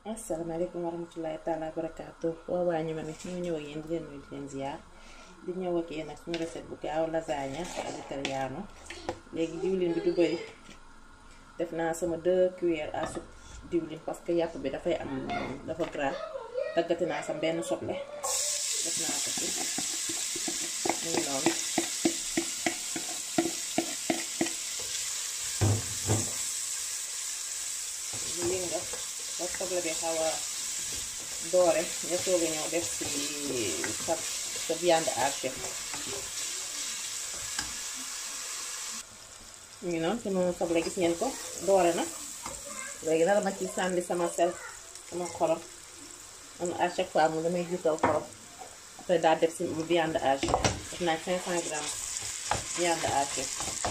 asalaamaaleykum wa rahmatullahi taala wa barakaatu waa waa ñu ma ne ñoo ñëw ak yéen di leen nuyu di leen ziar di ñëw ak yéen ak suñu recette bu gaaw lasagne à l'italiano léegi diwlin bi du bëri def naa sama 2 cuillères à soupe diwlin parce que yàpp bi dafay am dafa gras daggati naa sam benn soble def naa ko ci mu ngi noonu bu yënga ba soble bi xaw a doore nga soog a ñëw def ci sa sa viande hachée ñu ngi noonu sama soble gis ngeen ko doore na léegi dara ma ci sànni sama sel sama xorom man à chaque fois mu damay jiital xorom après daa def si viande hachée def naa 500 grammes viande hachée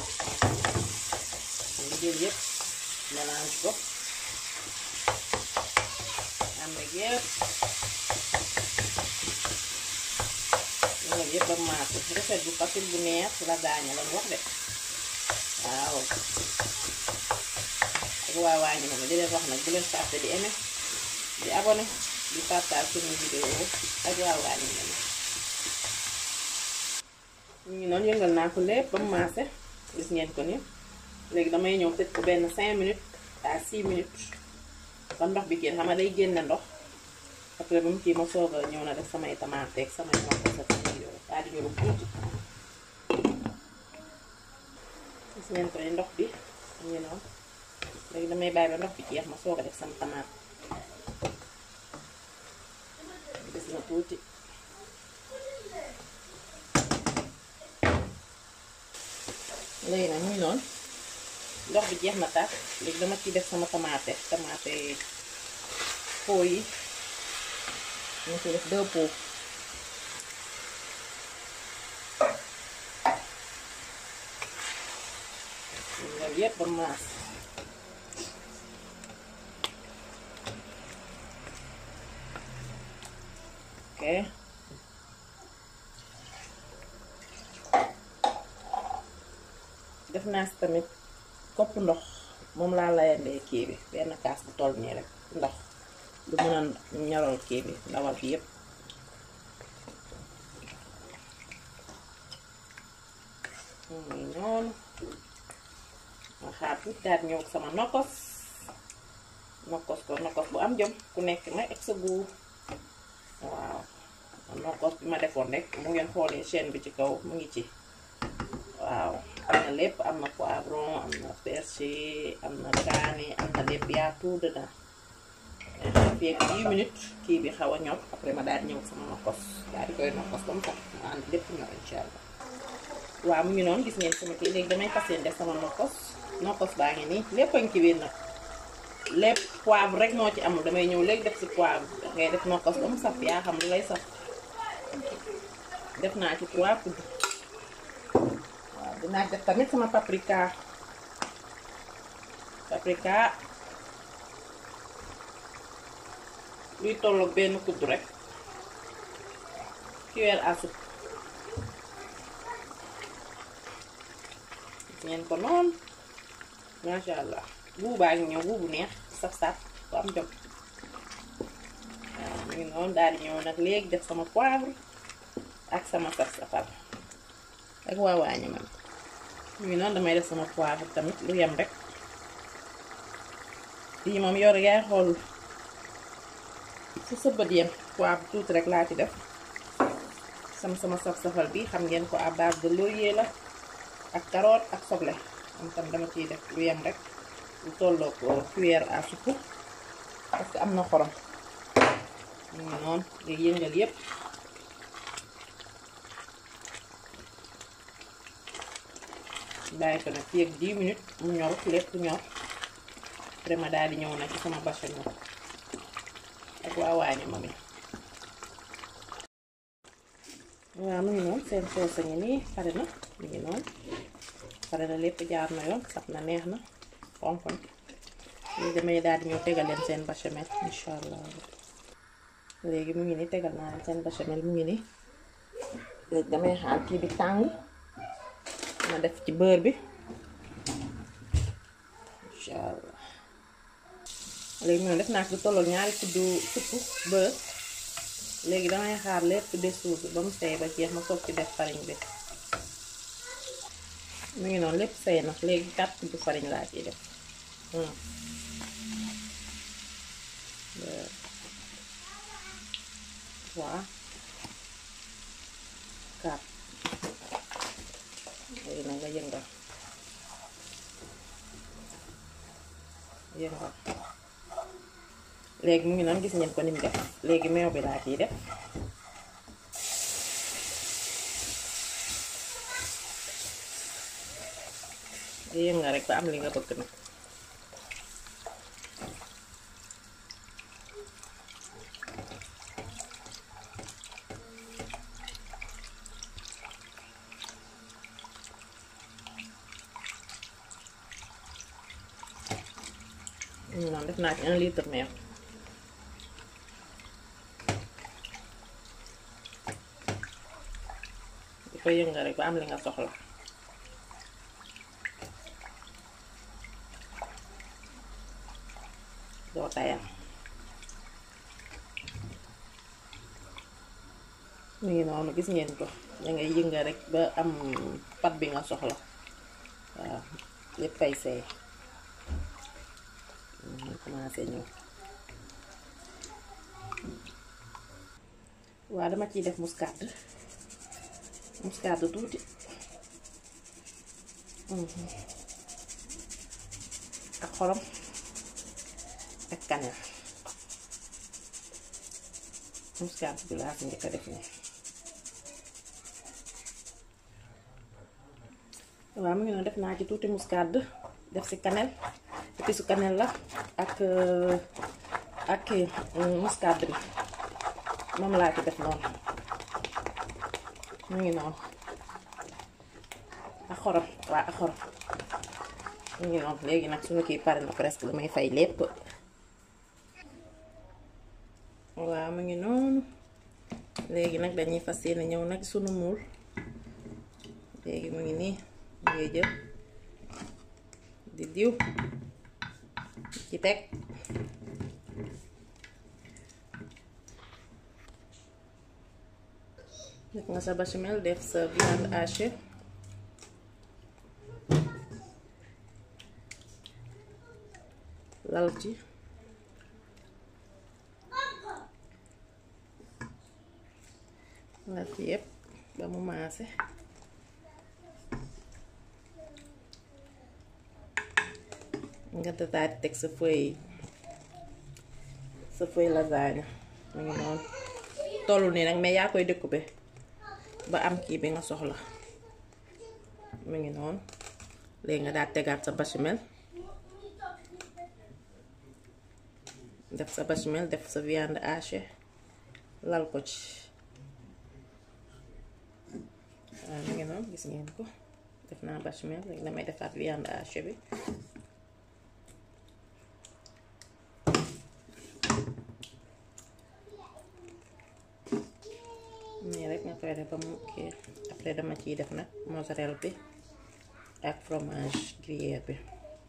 nga jël yëpp mélange ko am na yëpp loolu yëpp ba maase recette bu facile bu neex lasagne lañ wax de waaw ak waa waañu ma di leen wax nag bu leen fàtte di aimer di abonné di partage suñu vidéo ak waa waañu ma ñu ngi noonu yëngal naa ko lépp ba mu maase gis ngeen ko ni léegi damay ñëw tëj ko benn 5 minutes à 6 minutes ba ndox bi génn xam nga day génne ndox après ba mu kii ma soog a ñëw na def samay tamaate ak samay ñoom sa samay yooyu daal di ñëw tuuti gis ngeen ko ni ndox bi mu ngi noonu léegi damay bàyyi ba ndox bi jeex ma soog a def sama tamaate gis na tuuti léegi nag mu ngi noonu ndox bi jeex na tax léegi dama ciy def sama tamaate tamaate pot yi ñu ci def deux pots loolu yépp ba maas ok def naa si tamit kopp ndox moom laa layandee kii bi benn kaas bu toll nii rek ndox lu mën a ñorol kii bi ndawal bi yépp muy noonu ma xaar tuuti daal ñëw sama nokkos nokkos ko nokkos bu am jom ku nekk nag ak sa guur waaw nokkos bi ma defoon rek mu ngeen xoolee chaîne bi ci kaw mu ngi ci waaw am na lépp am na poivron am na persil am na kaani am na lépp yaa tout dedans fii ak 10 minutes kii bi xaw a ñor après ma daal di ñëw sama nokkos daal di koy nokkos ba mu sax ma ànd lépp ñor incha allah waaw mu ngi noonu gis ngeen sama kii léegi damay fas yéene def sama nokkos nokkos baa ngi nii lépp a ngi ci biir nag lépp poivre rek moo ci amul damay ñëw léegi def si poivre ngay def nokkos ba mu saf yaa xam lu lay saf def naa ci 3 kudd waaw dinaa def tamit sama paprika paprika luy tolloog benn kudd rek cuillère à soupe gis ngeen ko noonu macha allah buubaa ngi ñëw buubu neex saf-saf bu am jom waaw mu ngi noonu daal di ñëw nag léegi def sama poivre ak sama saf-safal ak waa waañu man mu ngi noonu damay def sama poivre tamit lu yem rek lii moom yor yaay xool fu sa bët yem poivre tuuti rek laa ci def sama sama saf-safal bi xam ngeen ko à base de laurier la ak carotte ak soble am tam dama ciy def lu yem rek lu tolloo ko cuillère à soupe parce que am na xorom mu ngi noonu léegi yëngal yépp bàyyi ko nag fii ak 10 minutes mu ñor lépp ñor vraiment daal di ñëw nag ci sama bechamel ak waa waañu ma mi waaw mu ngi noonu seen soos a ngi nii pare na mu ngi noonu pare na lépp jaar na yoon saf na neex na xonk na léegi damay daal di ñëw tegal leen seen bechamel incha allah léegi mu ngi nii tegal naa leen seen bechamel mu ngi nii léegi damay xaar kii bi tàng ma def ci beurre bi incha allah léegi noonu def naa ko lu tollool ñaari kuddu supp beurre léegi damay xaar lépp desuus ba mu seey ba jeex ma soog ci def farine bi mu ngi noonu lépp seey na léegi quatre kuddu farine laa ciy def trois quatre léegi nag nga yëngal yëngal léegi mu ngi noonu gis ngeen ko ni mu def léegi meew bi laa ciy def yëngal rek ba am li nga bëgg nag noonu def naa ci un litre meew di ko yëngal rek ba am li nga soxla doo tayal mu ngi noonu gis ngeen ko da ngay yëngal rek ba am pat bi nga soxla waaw lépp fay seey mu commencé ñëw waaw dama ciy def muscade muscade tuuti ak xorom ak cannelle muscade bi laa fi njëkk a def nii waaw mu ngi noonu def naa ci tuuti muscade def si cannelle épice cannelle la ak ak muscade bi moom laa ci def noonu mu ngi noonu ak xorom waa ak xorom mu ngi noonu léegi nag suñu kii pare na presque damay fay lépp waaw mu ngi noonu léegi nag dañuy fas yéene ñëw nag sunu muul léegi mu ngi nii ngay jël di diw ci teg def nga sa béchamel def sa viande hachée lal ci lal ci yépp ba mu maase nga tataati teg sa feuille sa feuille lasagne mu ngi noonu tollu nii nag mais yaa koy découper ba am kii bi nga soxla mu ngi noonu léegi nga daal tegaat sa béchamel def sa béchamel def sa viande hachée lal ko ci waaw mu ngi noonu gis ngeen ko def naa béchamel léegi damay defaat viande hachée bi nii rek nga koy def ba mu kii après dama ciy def nag mozzarella bi ak fromage gruyère bi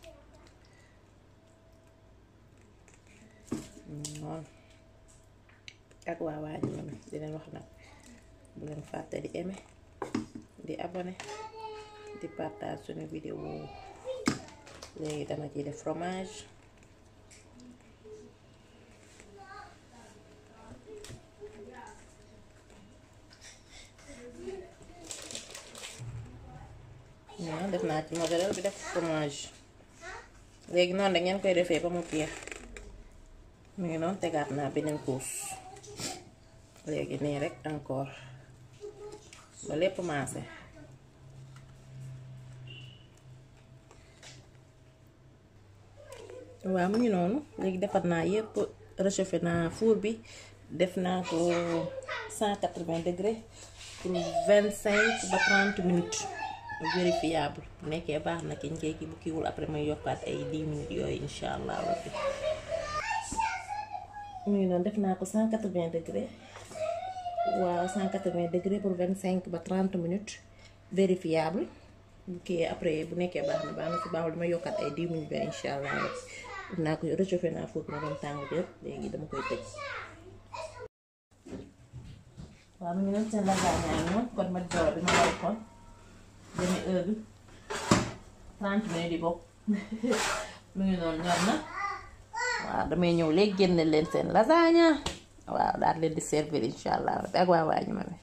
noonu ak waa waa ñu di leen wax nag bu leen fàtte di aimer di abonné di partage suñu vidéo léegi dama ciy def fromage waaw def naa ci mozzarella bi def fromage léegi noonu da ngeen koy defee ba mu jeex mu ngi noonu tegaat naa beneen couche léegi nii rek encore ba lépp maase waaw mu ngi noonu léegi defar naa yépp réchauffé naa four bi def naa ko 180 degré pour 25 ba 30 minutes vérifiable bu nekkee baax na kiñ koy bu kiiwul après may yokkaat ay 10 minutes yooyu insha allah rabbi mu ngi noonu def naa ko 180 degré waaw 180 degré pour 25 ba 30 minutes vérifiable bu kii après bu nekkee baax na baax na si baaxul dama yokkaat ay 10 minutes ba insha allah rabbi naa ko réchauffé naa foofu na doon tàng jër léegi dama koy tëj waaw mu ngi leen seen lasagne yi moom kon ma joor bi ma war kon demi heure bi 30 minutes di bokk mu ngi noonu ñor na waaw damay ñëw léegi génne leen seen lasagne waaw daal leen di servir insha allah ak waa waa ñu ma